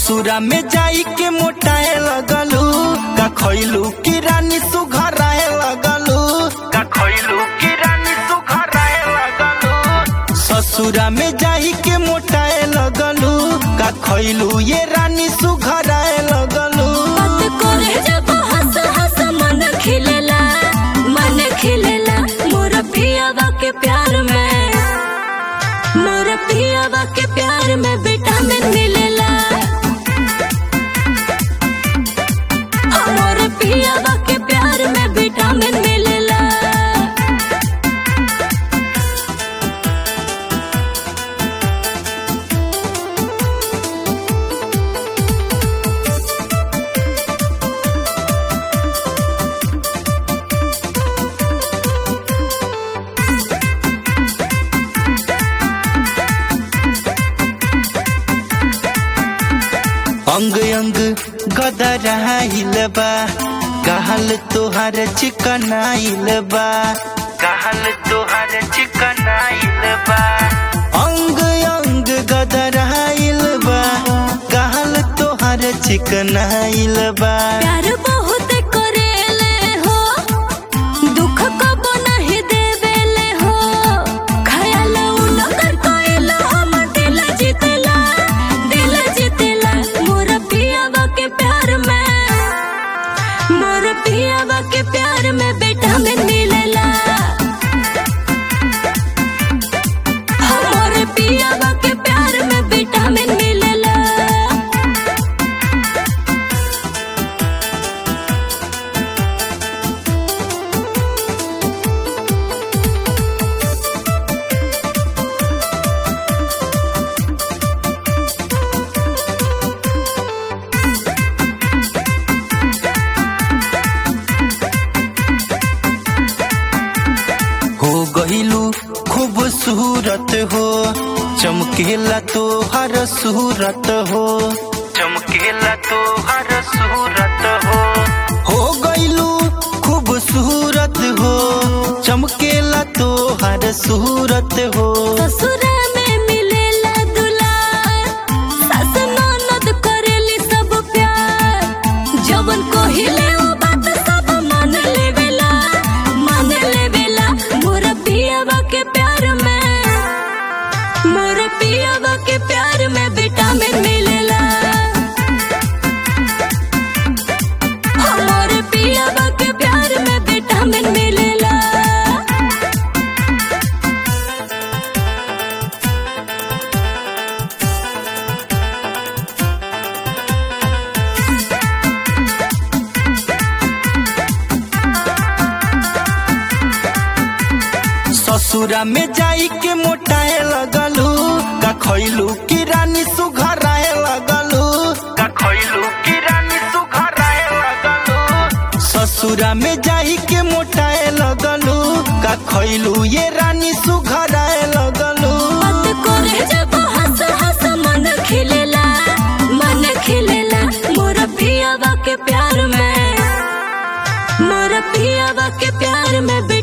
ससुरा में जाई के मोटाए लगलू का खइलू की रानी सुघराए लगलू का खइलू की रानी सुघराए लगलू ससुरा में जाई के मोटाए लगलू का खइलू ये रानी सुघराए लगलू बात करे जब हंस हंस मन खिलेला मन खिलेला मोर पियावा के प्यार में मोर पियावा के प्यार में विटामिन मिलेला मोर पियावा के प्यार में विटामिन मिलेला अंग अंग गदराइल बा कहल तोहार चिकनाइल बा कहल तोहार चिकनाइल बा अंग अंग गदराइल बा कहल तोहार चिकनाइल बा प्यार बहुत करेले हो दुख कबो नहीं देवेले हो खयाल उनकर कोइल हम दिल जीतेला दिल जीतेला मोर पियावा के प्यार में मोर पियावा के प्यार में बेटा में मिलेला मोर पियावा के प्यार में बेटा में मिलेला हो गहिलू खूबसूरत हो चमकेला तो हर सूरत हो चमकेला तो हर सूरत हो हो गइलू खूबसूरत हो चमकेला तो हर सूरत हो ससुरा में मिलेला दुलार सास ननद करेली सब प्यार जवन कोहिले ओ बात सब मान लेवेला मान लेवेला मोर पियावा के प्यार में मोर पियावा के प्यार में विटामिन मिलेला मोर पियावा के प्यार में विटामिन मिलेला ससुरा में जाई के मोटाए लगलू का खइलू की रानी सुघराए लगलू का खइलू की रानी सुघराए लगलू ससुरा में जाई के मोटाए लगलू का खइलू ये रानी सुघराए लगलू बात करे जब हंस हंस मन खिलेला मन खिलेला मोर पियावा के प्यार में मोर पियावा के प्यार में